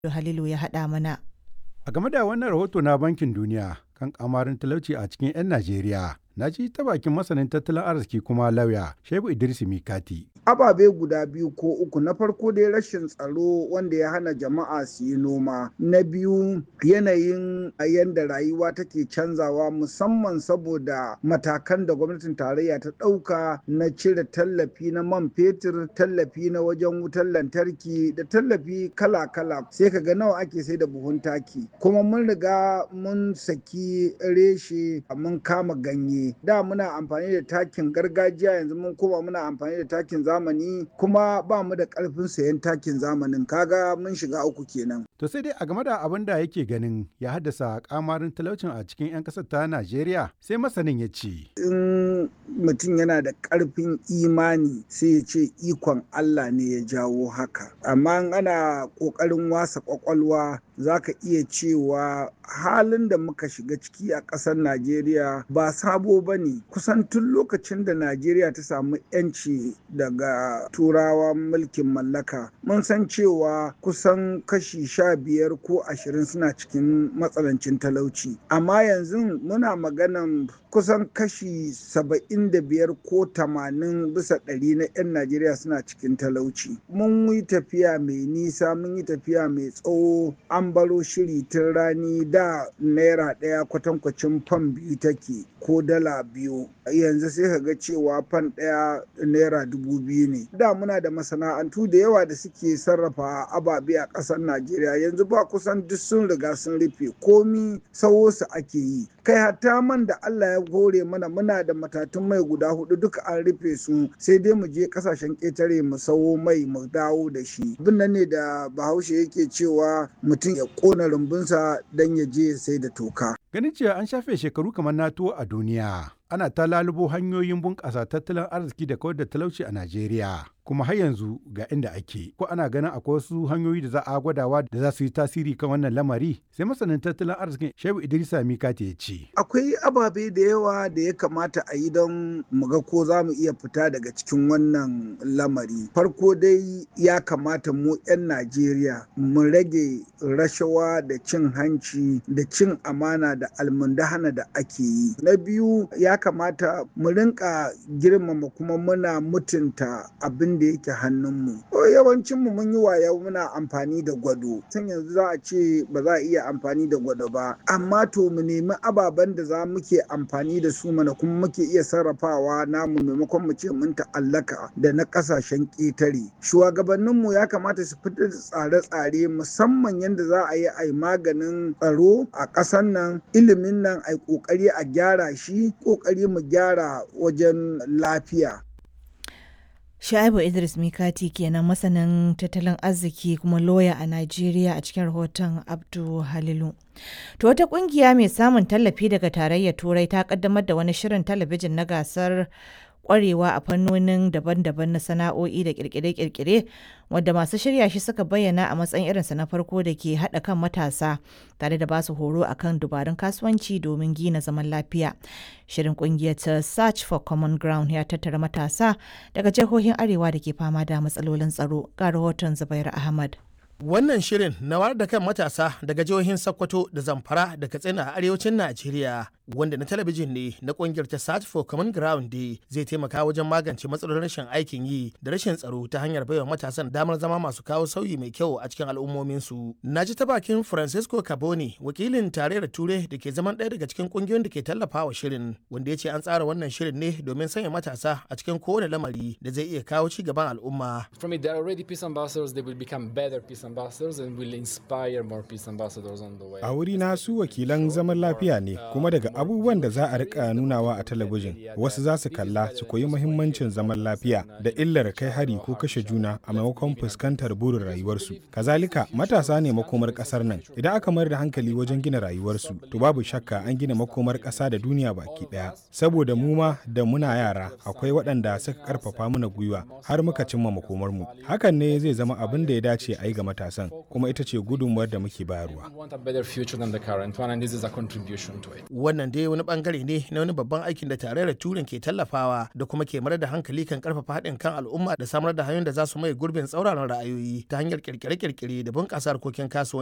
Halilu ya haɗa mana. A game da wannan rahoto na Bankin Duniya kan kamarin talauci a cikin 'yan Najeriya, na ji ta bakin masanin tattalin arziki kuma lauya Shehu Idris Mikati. ababe guda biyu ko uku na farko dai rashin tsaro wanda ya hana jama'a su yi noma na biyu yanayin yadda rayuwa take canzawa musamman saboda matakan da gwamnatin tarayya ta ɗauka na cire tallafi na man fetur tallafi na wajen wutar lantarki da tallafi kala-kala sai ka ga nawa ake sai da buhun taki kuma mun riga mun saki reshe mun kama ganye da muna amfani da takin gargajiya yanzu mun koma muna amfani da takin zamani kuma ba mu da karfin sayan takin zamanin kaga mun shiga uku kenan. To sai dai a game da abin da yake ganin ya haddasa kamarin talaucin a cikin 'yan ƙasar ta Najeriya sai masanin ya ce. In mutum yana da karfin imani sai ya ce ikon Allah ne ya jawo haka. Amma ana ƙoƙarin wasa ƙwaƙwalwa za ka iya cewa halin da muka shiga ciki a ƙasar Najeriya ba sabo ba ne kusan tun lokacin da Najeriya ta samu 'yanci daga turawa mulkin mallaka mun san cewa kusan kashi sha biyar ko ashirin suna cikin matsalancin talauci amma yanzu muna maganan kusan kashi saba'in da biyar ko tamanin bisa ɗari na 'yan Najeriya suna cikin talauci mun yi tafiya mai nisa mun yi tafiya mai tsawo an baro shiri tun rani da naira ɗaya kwatankwacin fan biyu take ko dala biyu yanzu sai ka ga cewa fan ɗaya naira dubu biyu ne da muna da masana'antu da yawa da suke sarrafa ababe a ƙasar najeriya yanzu ba kusan duk sun riga sun rufe komi sawo su ake yi kai hatta man da allah ya hore mana muna da matatun mai guda hudu duka an rufe su sai dai mu je kasashen ƙetare mu sawo mai mu dawo da shi abin nan ne da bahaushe yake cewa mutum ya ƙona rumbunsa don ya je ya sai da toka Ganin cewa an shafe shekaru kamar NATO a duniya, ana ta lalubo hanyoyin bunƙasa tattalin arziki da kawar da talauci a Najeriya. Kuma har yanzu ga inda ake, ko ana ganin akwai wasu hanyoyi da za a gwadawa da za su yi tasiri kan wannan lamari, sai masanin tattalin arzikin Shehu Idrisa Mikati ya ce. Akwai ababe da yawa da ya kamata a yi don mu ga ko za mu iya fita daga cikin wannan lamari. Farko dai ya kamata mu 'yan Najeriya mu rage rashawa da cin hanci da cin amana da almundahana da ake yi. Na biyu ya kamata mu rinka girmama kuma muna mutunta abin da yake hannunmu. Yawancinmu mun yi waya muna amfani da gwado. Tun yanzu za a ce ba za a iya amfani da gwado ba. Amma to mu nemi ababen da za muke amfani da su mana kuma muke iya sarrafawa namu maimakon mu ce mun ta'allaka da na kasashen ƙetare. Shugabanninmu ya kamata su fitar da tsare-tsare musamman yadda za a yi a yi maganin tsaro a ƙasar nan ilimin nan a yi ƙoƙari a gyara shi ƙoƙari mu gyara wajen lafiya. Sha'ibu Idris Mikati kenan masanin tattalin arziki kuma loya a Najeriya a cikin rahoton Abdu Halilu. To wata kungiya mai samun tallafi daga tarayyar Turai ta kaddamar da wani shirin talabijin na gasar kwarewa a fannonin daban-daban na sana'o'i da kirkire-kirkire wadda masu shirya shi suka bayyana a matsayin irinsa na farko da ke haɗa kan matasa tare da basu horo akan dubarun kasuwanci domin gina zaman lafiya. Shirin kungiyar ta Search for Common Ground ya tattara matasa daga jihohin Arewa da ke fama da matsalolin tsaro ga rahoton Zubair Ahmad. Wannan shirin na wayar da kan matasa daga jihohin Sokoto da Zamfara da Katsina a arewacin Najeriya wanda na talabijin ne na kungiyar ta Search for Common Ground Day zai taimaka wajen magance matsalolin rashin aikin yi da rashin tsaro ta hanyar baiwa matasan damar zama masu kawo sauyi mai kyau a cikin al'ummominsu. Na ji ta bakin Francisco Caboni wakilin tarayyar Ture da ke zaman ɗaya daga cikin kungiyoyin da ke tallafawa shirin wanda ya ce an tsara wannan shirin ne domin sanya matasa a cikin kowane lamari da zai iya kawo ci gaban al'umma. From it, there are already peace ambassadors, they will become better peace ambassadors and will inspire more peace ambassadors on the way. A wuri na su wakilan zaman lafiya ne kuma daga abubuwan da za a rika nunawa a talabijin wasu za su kalla su koyi muhimmancin zaman lafiya da illar kai hari ko kashe juna a maimakon fuskantar burin rayuwarsu. Kazalika matasa ne makomar kasar nan idan aka mayar da hankali wajen gina rayuwarsu to babu shakka an gina makomar kasa da duniya baki daya. Saboda mu ma da muna yara akwai waɗanda suka karfafa mana gwiwa har muka cimma makomarmu. Hakan ne zai zama abin da ya dace a yi ga matasa. matasan kuma ita ce gudunmuwar da muke bayarwa. We want a better future than the current one, and this is a contribution to it. Wannan dai wani bangare ne na wani babban aikin da tarayyar Turin ke tallafawa da kuma ke mayar da hankali kan karfafa haɗin kan al'umma da samar da hanyoyin da za su mai gurbin tsauraran ra'ayoyi ta hanyar kirkire-kirkire da bunƙasa harkokin kasuwanci.